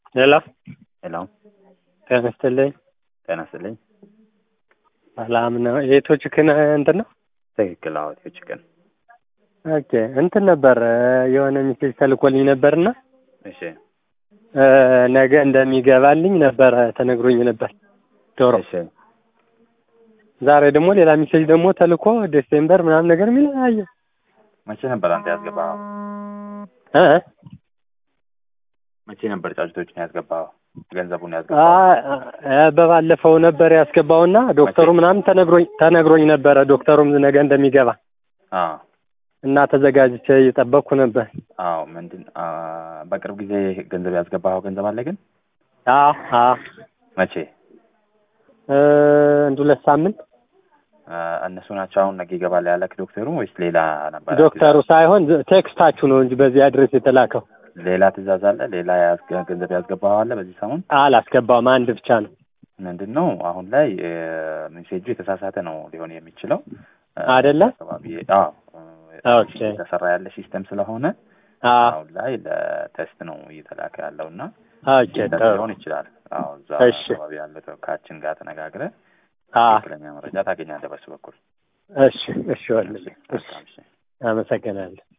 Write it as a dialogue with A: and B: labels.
A: ሄሎ
B: ሄሎ
A: ጤና ይስጥልኝ።
B: ጤና ይስጥልኝ።
A: ሰላም ነው። የኢትዮ ቺክን እንትን ነው?
B: ትክክል። አዎ ኢትዮ ቺክን።
A: ኦኬ እንትን ነበር የሆነ ሚሴጅ ተልኮልኝ ነበርና
B: እሺ
A: ነገ እንደሚገባልኝ ነበረ ተነግሮኝ ነበር ዶሮ።
B: እሺ
A: ዛሬ ደግሞ ሌላ ሚሴጅ ደግሞ ተልኮ ዴሴምበር ምናምን ነገር የሚል አየሁ።
B: መቼ ነበር አንተ ያስገባኸው?
A: እ
B: መቼ ነበር ጫጩቶችን ያስገባኸው? ገንዘቡን
A: አ-
B: ያስገባኸው?
A: አ- በባለፈው ነበር ያስገባውና ዶክተሩ ምናምን ተነግሮኝ ተነግሮኝ ነበረ ዶክተሩም ነገ እንደሚገባ
B: አዎ
A: እና ተዘጋጅቼ እየጠበቅኩ ነበር።
B: አዎ። ምንድን አ፣ በቅርብ ጊዜ ገንዘብ ያስገባኸው ገንዘብ አለ ግን
A: አዎ አዎ
B: መቼ?
A: እ፣ አንድ ሁለት ሳምንት
B: አ፣ እነሱ ናቸው አሁን ነገ ይገባል ያለክ ዶክተሩ ወይስ ሌላ ነበር?
A: ዶክተሩ ሳይሆን ቴክስታችሁ ነው እንጂ በዚህ አድሬስ የተላከው
B: ሌላ ትእዛዝ አለ? ሌላ ያስገ- ገንዘብ ያስገባኸው አለ በዚህ ሰሞን?
A: አላስገባውም። አንድ ብቻ ነው
B: ምንድን ነው አሁን ላይ ሜሴጁ የተሳሳተ ነው ሊሆን የሚችለው አ፣
A: አይደለ?
B: አካባቢ አዎ
A: ኦኬ።
B: የተሰራ ያለ ሲስተም ስለሆነ
A: አዎ
B: አሁን ላይ ለቴስት ነው እየተላከ ያለው እና
A: ኦኬ
B: እንደዛ
A: ጥሩ
B: ሊሆን ይችላል። አዎ እዛ
A: እሺ።
B: አካባቢ ያለ ተወካያችን ጋር ተነጋግረህ
A: አዎ
B: ትክክለኛ መረጃ ታገኛለህ በሱ በኩል።
A: እሺ እሺ ወልልኝ እሺ
B: መልካም እሺ።
A: አመሰግናለሁ